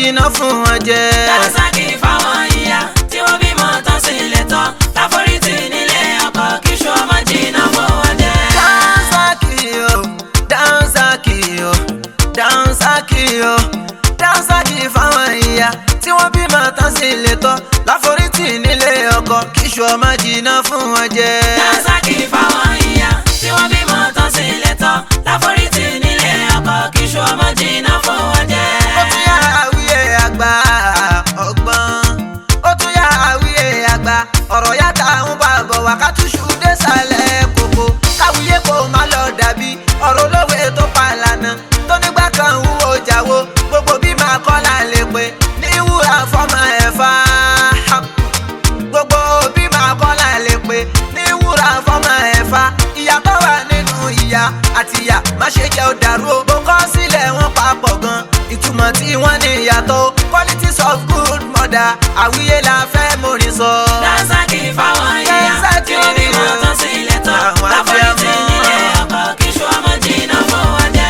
jìnnà fún wọn jẹ. Dànsákì fáwọn ìyá tí wọ́n bímọ tán sí ilé tán. Láforítì nílé ọkọ kí ṣó ọmọ jìnnà fún wọn jẹ. Dànsákì o Dànsákì o Dànsákì o Dànsákì fáwọn ìyá tí wọ́n bímọ tán sí ilé tán láforítì nílé ọkọ kíṣù ọmọ jìnnà fún wọn jẹ. Dànsákì fáwọn ìyá tí wọ́n bímọ tán sí ilé tán. Láforítì nílé ọkọ kí ṣó ọmọ jìnnà fún wọn jẹ. ó tún yá àwíyé àgbà ọgbọ́n ó tún yá àwíyé àgbà ọ̀rọ̀ yàtà ń bá bọ̀ wá ká túṣu désàlẹ̀ kòkó káwíyé kò má lọ dàbí ọ̀rọ̀ olówe tó pa lànà tó nígbà kan wúwo jáwó gbogbo bí máa kọ́ là lè pé ní wúrà fọ́mọ ẹ̀fà gbogbo bí máa kọ́ là lè pé ní wúrà fọ́mọ ẹ̀fà ìyàtọ̀ wà nínú ìyá àti ìyá má ṣe jẹ́ òdàrú o bó kọ́ sílẹ̀ wọn papọ̀ gan ìtumọ̀ tí wọ́n ní ìyàtọ̀ o. qualities of good mother àwíyé la fẹ́ mórin sọ. Dànsákì fáwọn ìyá tí wọ́n bímọ tán sí ilé tán. Àwọn Láforítì abiyamọ. nílé ọkọ kí ṣó ọmọ jìnnà fún wọn jẹ.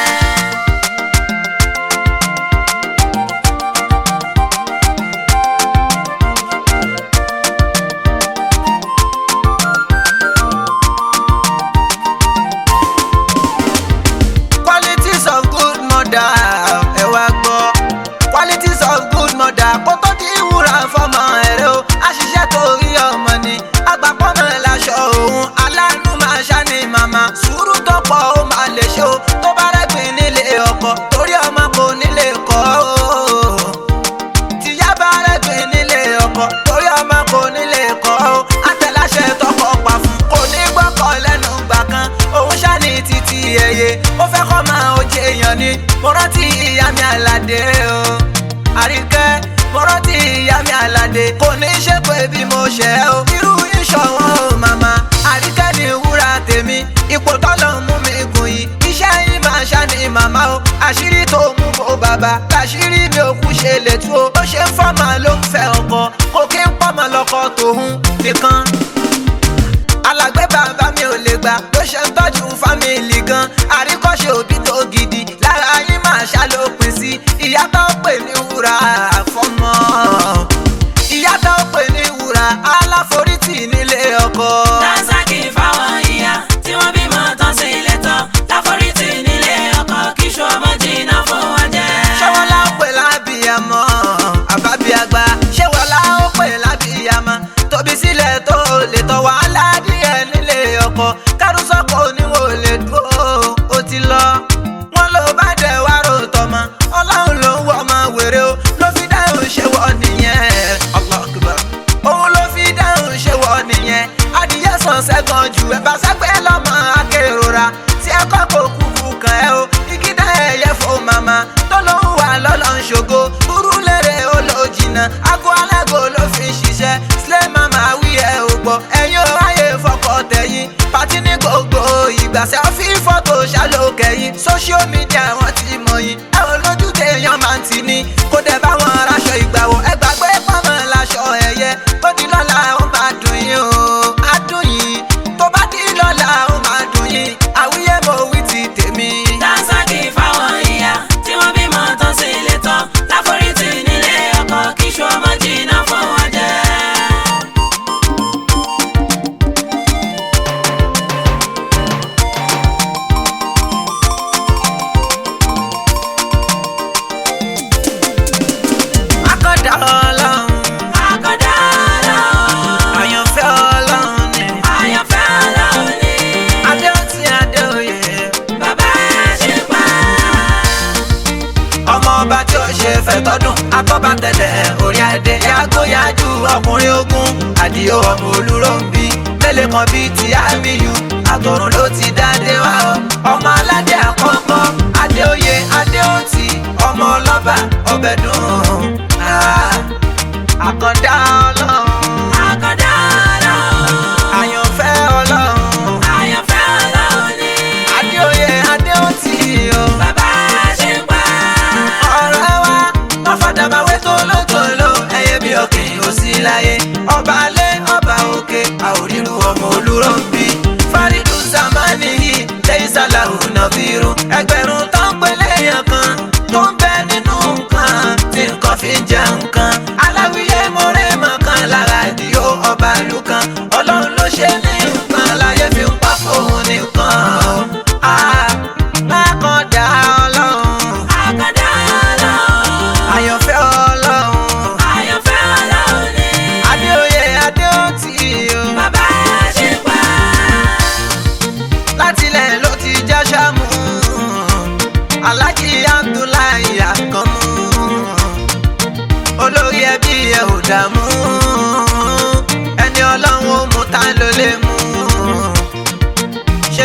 qualities of good mother ẹ wá gbọ́ qualities of good mother kó tó di wúrà fọmọ ẹ̀rẹ́ o àṣìṣe torí ọmọ ni agbápọ́nà láṣọ òun aláàánú máa ṣáni màmá sùúrù tó pọ̀ ó máa lè ṣe o tó bá rẹ́gbìn nílé ọkọ torí ọmọ kò nílé kọ́ o tìyá bá rẹ́gbìn nílé ọkọ torí ọmọ kò nílé kọ́ ó àtẹ̀láṣẹ tọkọ pa fún kò ní gbọ́kọ̀ lẹ́nu gbà kan òun ṣáni títí ẹyẹ ó fẹ́ kọ́ máa ó jẹ èèyàn ni mo rántí ìyá mi àlàdé o àríkẹ́ mo rántí ìyá mi àlàdé kò ní ṣe pé bí mo ṣe o irú ìṣọ̀wọ́n o màmá àríkẹ́ ni wúrà tèmi ipò tọ́lọ̀ mú mi gùn yìí iṣẹ́ yìí máa ṣáni màmá o àṣírí tó mú bò bàbá àṣírí mi ò kú ṣe lè tú o ó ṣe ń fọ́mà ló ń fẹ́ ọkọ kò kí ń pọ́mọ lọ́kọ tòun nìkan alágbé bàbá mi ò lè gbà ló ṣe ń tọ́jú fámìlì gan àríkọ́ṣe òbí tó gidi lára yín máa ṣàlópin sí ìyá tó pè ní wúrà fọmọ ìyá tó pè ní wúrà aláforítì nílé ọkọ. Dànsákì fáwọn ìyá tí wọ́n bímọ tán sí ilé tán. Láforítì nílé ọkọ kí ṣó ọmọ jìnnà fún wọn jẹ. ṣéwọlá ó pè lábìyàmọ àbábíàgbà ṣéwọlá ó pè lábìyàmọ tóbi sílẹ̀ tó lè tọ́ wàhálà díẹ̀ nílé ọkọ kárùsọ́kọ oníwò lè dúró ó ti lọ wọn ló bá dẹ̀ wá rò tọmọ ọlọ́run ló ń wọ ọmọ wèrè o ló fi dáhùn ṣe wọ nìyẹn Allahu Akbar òun ló fi dáhùn ṣe wọ nìyẹn adìyẹ sàn sẹ́gàn jù ẹ̀ bá sẹ́gbẹ́ lọ́mọ akérora tí ẹ kọ́ kó kúkú kàn ẹ́ o igi dá ẹyẹ fún màmá tó ló ń wà lọ́lọ́ ń ṣògo burú lérè ó lọ jìnnà ago alágo ló fi ń ṣiṣẹ́ sílẹ̀ màmá wí ẹ̀ ò gbọ́ ẹ̀yin ò ráyè fọkọ tẹ̀yìn pàtí ní gbogbo ìgbà sẹ́fí fọ́tò ṣàlókẹ́yìn social media wọ́n ti mọ̀ yín ẹ ò lójú téèyàn máa ń tì ní kó dẹ̀ bá wọn raṣọ ìgbàwọ̀ ẹ gbàgbé pọ́nmọ́ laṣọ ẹ̀yẹ ó di lọ́la ó máa dùn yín o á dùn yín tó bá di lọ́la ó máa dùn yín àwíyé mo wí ti tèmi. Dànsákì fáwọn ìyá tí wọ́n bímọ tán sí ilé tán. Láforítì nílé ọkọ kí ṣó ọmọ jìnnà fún wọn jẹ. akọ́dà ọlọ́run Àkọ́dá Ọlọ́run, àyànfẹ́ ọlọ́run ni àyànfẹ́ Ọlọ́run ni. adéhùntì adéoyè Bàbá ṣe pa. ọmọ ọba tí ó ṣe fẹ̀tọ́dún akọ́bà tẹ̀lẹ̀ orí adé yàgòyàjú ọkùnrin ogun àdìo ọmọ olúròǹbí mélòó kan bíi ti àmìyù àtọ̀run ló ti dáadé wá ọ ọmọ aládé àkọ́kọ́ adéoyè adéhùntì ọmọ ọlọ́ba ọbẹ̀ dùn Ah, àkàndá ọlọ́run Àkọ́dá Ọlọ́run, àyànfẹ́ ọlọ́run àyànfẹ́ Ọlọ́run ni. adéoyè adéhùntì o. Bàbá ṣe pa. ọ̀rẹ́ wa ọ̀fadàbàwé tólótóló ẹyẹ bí òkè ò sí láyé ọba alẹ́ ọba òkè àòrírù ọmọ olúrọ̀bí fárídù zamani yìí lẹ́yìn sálàhù nàbírù ẹgbẹ̀rún tó ń pè léèyàn kan tó ń bẹ nínú nǹkan tí ń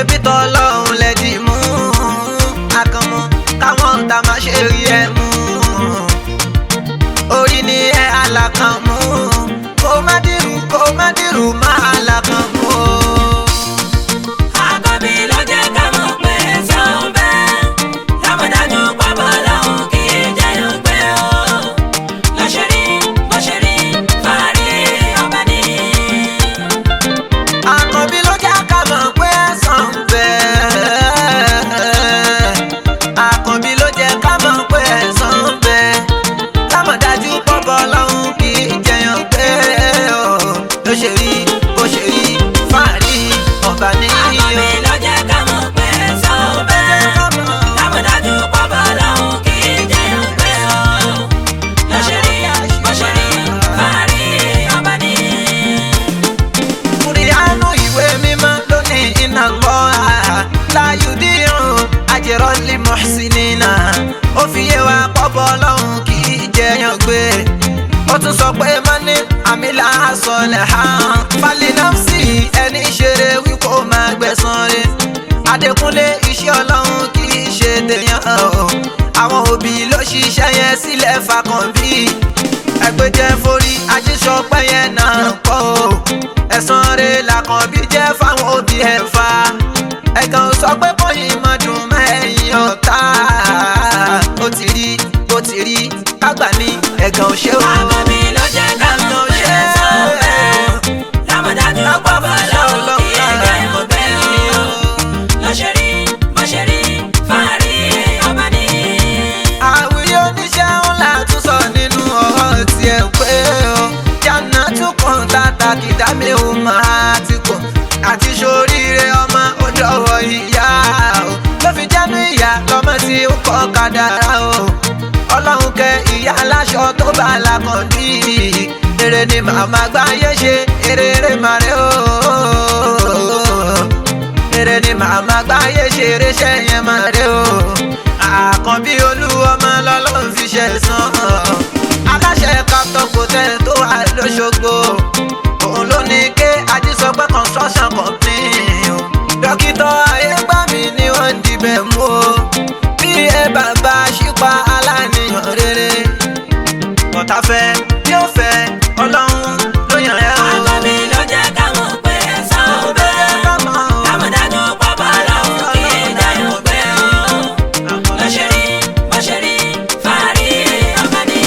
ṣebí tọ́lọ́hún lẹ́dí mú akànmú káwọn ọ̀tá má ṣe rí ẹ mú orí ni ẹ alákan mú kó má dìrú kó má dìrú má alákan mú o. Àkọ́bí ló jẹ́ ká mọ̀ pé ẹ̀san ń bẹ. Lámọ̀dájú pápá lọ́hùn kì í jẹyàn gbé o. Ló ṣe rí, bó ṣe rí, fàárí ọba ní. àkànbí ló jẹ́ ká mọ̀ pé ẹ̀san ń bẹ. àkànbí ló jẹ́ ká mọ̀ pé ẹ̀san ń bẹ. lámọ̀dájú pọ́pọ́ lọ́hún kì í jẹyàn pé o. ló ṣe rí bó ṣe rí fàárí ọba ní. Àkọ́bí ló jẹ́ ká mọ̀ pé ẹ̀san ń bẹ. Lámọ̀dájú pápá lọ́hùn kì í jẹyàn gbé o. Ló ṣe rí, bó ṣe rí, fàárí ọba ní. Kùrìánù ìwé mímọ́ ló ní iná lọ láyùdíhùn àjẹrọ́lì mọ̀sínínà. Ó fi yé wa pọ́bọ́ lọ́hùn kì í jẹyàn gbé. Ó tún sọ pé mọ́ní àmìlà sọlẹ̀ hàn. Falinafsi ẹni ṣeré wí kó máa gbẹ̀san rẹ̀. Adékúnlé iṣẹ́ ọlọ́run kì í ṣe tèèyàn o. Àwọn òbí ló ṣiṣẹ́ yẹn sílẹ̀ fakànbí ẹgbẹ́jẹ́ forí ajísọpẹ́ yẹn náà kọ́ o ẹ̀sán rẹ̀ làkànbí jẹ́ fáwọn òbí ẹ̀ fa ẹ̀gàn sọ pé bóyá máa dùn mẹ́yìn ọ̀tá ó ti rí ó ti rí kágbà ní ẹ̀gàn ò ṣe o. Àkọ́bí ló jẹ́ ká mọ̀ pé ẹ̀san ń bẹ. Lámọ̀dájú pápá lọ́hùn kì í jẹyàn gbé o. Ló ṣe rí, bó ṣe rí, fàárí ọba ní. àwùjọ oníṣẹ́ ńlá tún sọ nínú ọ̀rọ̀ tiẹ̀ pé o jàǹnà tún kàn tàtà kìdámé o máa ti pọ̀ àti sóríire ọmọ ọdọ̀wọ̀ ìyá o ló fi jánu ìyá lọ́mọ tí ó kọ́ kádàrá o ọlọ́run kẹ ìyá aláṣọ tó bá lakàn bí èrè ni màmá gbáyé ṣe èrè èrè màrè o èrè ni màmá gbáyé ṣe eré ṣẹ́yìn màrè o àkànbí olúwọmọ lọ́lọ́run fi ṣe sàn aláṣẹ captain hotel tó wà lọ́ṣogbo òun ló ní ké ajísọpẹ́ construction company o dókítà ayégbàmí ni wọ́n ń dibẹ̀ mú o bí ẹ bàbá ṣípa aláníyàn rere ọ̀tá fẹ́ bí ó fẹ́ ọlọ́run ló yàn ẹ́ o. Àkọ́bí ló jẹ́ ká mọ̀ pé ẹ̀san ń bẹ. Lámọ̀dájú pápá lọ́hùn kì í jẹyàn gbé o. Ló ṣe rí, bó ṣe rí, fàárí ọba ní.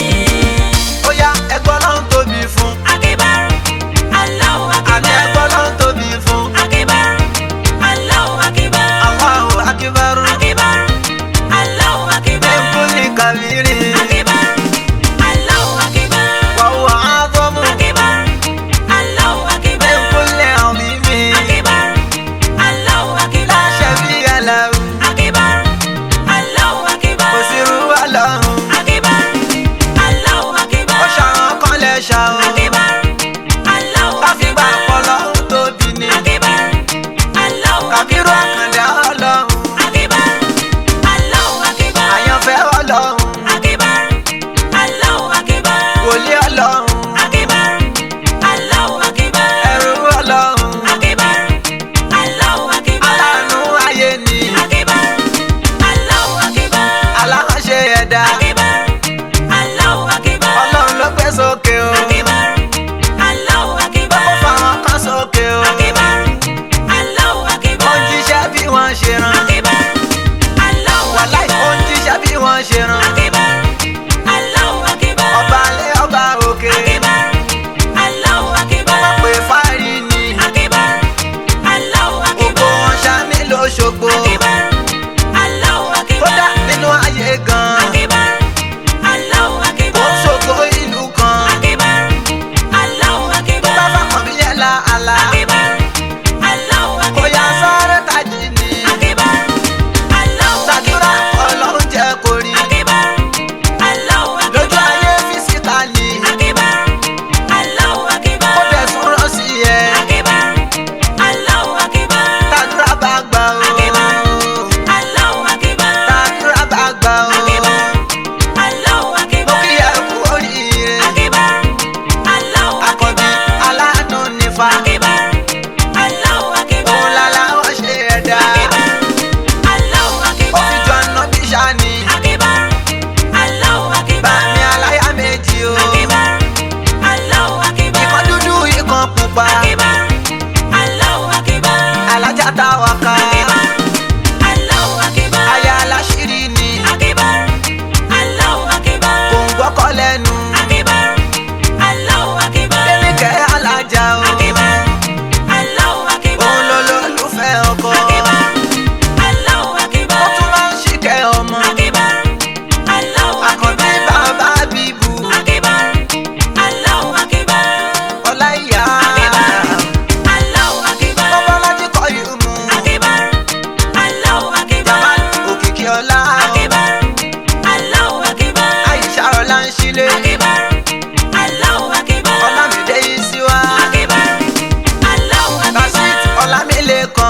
ó yá ẹgbọ́n náà ń tóbi fún Akíbar, Allahu àti Akíbar. ẹgbọ́n náà ń tóbi fún Akíbar, Allahu Akíbar. Allahu akíbarú Akíbar, Allahu Akíbar. ẹ̀kúnlẹ̀ kàmírì Akíbar, Allahu Akíbar. wàhùn àádọ́mù Akíbar, Allahu Akíbar. ẹ̀kúnlẹ̀ ọ̀mímì Akíbar, Allahu Akíbar. láṣẹ bí aláwù Akíbar, Allahu Akíbar. kò sí irú ọlọ́run Akíbar, Allahu Akíbar. ó ṣàwọn kan lẹ̀ ṣàwọn Akíbar, Allahu káfíńgbà Akíbar. ọlọ́run tóbi ni Akíbar, Allahu kàbírú Akíbar. àkàndá ọlọ́run Akíbar, Allahu Akíbar. àyànfẹ́ ọlọ́run Akíbar, Allahu Akíbar. wòlíì ọlọ́run Akíbar, Allahu Akíbar. ẹrú ọlọ́run Akíbar, Allahu Akíbar. aláàánú ayé ni Akíbar, Allahu Akíbar. aláhánṣe ẹ̀dá Akíbar, Allahu Akíbar. ọlọ́run ló gbé sókè o Akíbar, Allahu ó Akíbar. fáwọn kan sókè o Akíbar, Allahu ó Akíbar. ń jíṣẹ́ bí wọ́n ṣe rán Akíbar, Allahu wàláì ó Akíbar. ń jíṣẹ́ bí wọ́n ṣe rán Akíbar, Allahu Akíbar. ọba alẹ́ ọba òkè Akíbar, Allahu Akíbar. wọ́n pè fárí ni Akíbar, Allahu gbogbo Akíbar. wọn ṣá ní lóṣogbo Akíbar, Allahu kódà Akíbar. nínú ayé gan Akíbar, Allahu ó Akíbar. ń ṣògo ìlú kan Akíbar, Allahu tó Akíbar. bá fàkàn bí yẹn la àlá Akíbar, Allahu kó yá Akíbar. sáré tají ni Akíbar, Allahu ṣàdúrà Akíbar. ọlọ́run jẹ́ kó rí Akíbar, Allahu lójú Akíbar. ayé físíkàlì Akíbar, Allahu Akíbar. ó dẹ̀ tún rán sí ẹ Akíbar, Allahu Akíbar. tàdúrà bá gbà o Akíbar, Allahu Akíbar. tàdúrà bá gbà o Akíbar, Allahu mo Akíbar. kí ẹ kú oríire Akíbar, Allahu àkọ́bí Akíbar. aláàánú nífa Akíbar, abilékọ